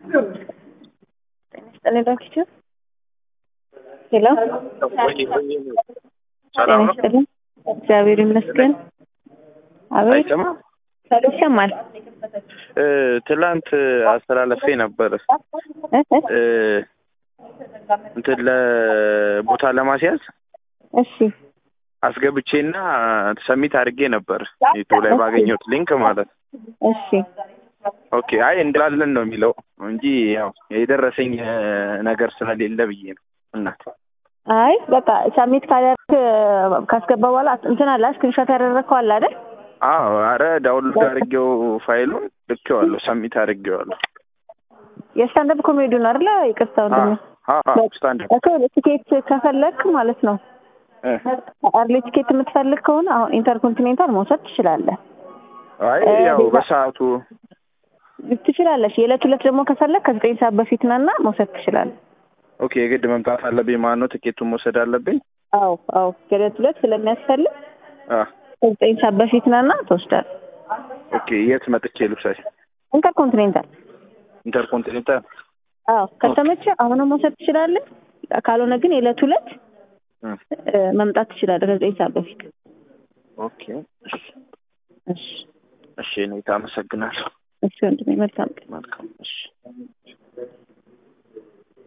ጤና ይስጥልኝ። ሄሎ ጤና ይስጥልኝ። እግዚአብሔር ይመስገን። አቤት አይሰማም? ይሰማል። እ ትላንት አስተላለፌ ነበር እ እ እ እንትን ለቦታ ለማስያዝ እሺ አስገብቼና ሰሚት አድርጌ ነበር ዩቱብ ላይ ባገኘሁት ሊንክ ማለት ነው። እሺ ኦኬ አይ እንላለን ነው የሚለው እንጂ ያው የደረሰኝ እ ነገር ስለሌለ ብዬ ነው እናት አይ በቃ ሳሚት ካደረክ ካስገባ በኋላ እንትን አለ ስክሪንሾት ያደረግከው አለ አይደል? አዎ አረ ዳውንሎድ አድርጌው ፋይሉን ልኬዋለሁ ሰሚት አድርጌዋለሁ የስታንዳፕ ኮሜዲውን አይደለ? ይቅርታ ወንድሜ። ስታንድ እኮ ቲኬት ከፈለክ ማለት ነው አርሊ ቲኬት የምትፈልግ ከሆነ አሁን ኢንተርኮንቲኔንታል መውሰድ ትችላለህ አይ ያው በሰዓቱ ትችላለሽ። የዕለት ሁለት ደግሞ ከፈለግ ከዘጠኝ ሰዓት በፊት ነና መውሰድ ትችላለህ። ኦኬ የግድ መምጣት አለብኝ ማለት ነው ቲኬቱን መውሰድ አለብኝ አዎ አዎ የዕለት ሁለት ስለሚያስፈልግ አ ከዘጠኝ ሰዓት በፊት ነና ትወስዳለህ። ኦኬ የት መጥቼ ልብሳሽ ኢንተርኮንቲኔንታል ኢንተርኮንቲኔንታል አዎ ከተመቸ አሁንም መውሰድ ትችላለህ። ካልሆነ ግን የዕለት ሁለት እ እ መምጣት ትችላለህ ከዘጠኝ ሰዓት በፊት። ኦኬ እሺ እሺ እሺ እኔ አመሰግናለሁ እሺ ወንድሜ መልካም ቀን። መልካም እሺ